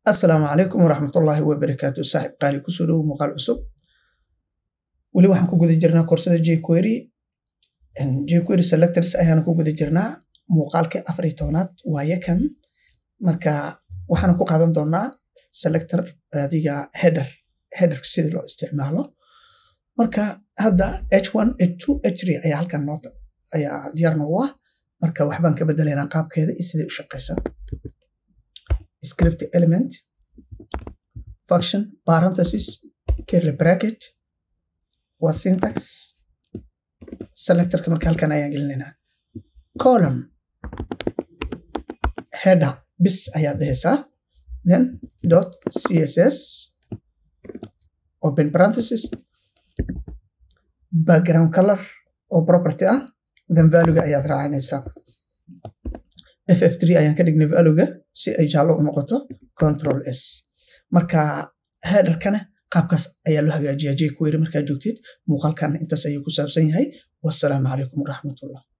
asalaamu calaykum waraxmatullaahi wabarakaatu saaxib qaali kusoo dhowo muuqaal cusub weli waxaan ku guda jirnaa koorsada jquery jquery selectors ayaana ku guda jirnaa muuqaalkii afar iyo tobnaad waaye kan marka waxaana ku qaadan doonaa selector adiga header headerka sidii loo isticmaalo marka hadda h1 h2 h3 ayaa halkan noota ayaa diyaar noogu ah marka waxbaan ka bedelaynaa qaabkeeda iyo siday u shaqaysaa script element function parenthesis curly bracket waa syntax selectorka marka halkan ayaan gelinaynaa column header bis ayaad dhehaysaa then dot css open parenthesis background color oo property ah then valuega ayaad raacinaysaa ff3 ayaan ka dhignay valuega si ay jaallo u noqoto control s marka headerkana qaabkaas ayaa loo hagaajiyaa jquery markaa joogtid muuqaalkan intaas ayuu ku saabsan yahay wassalaamu calaykum waraxmatullah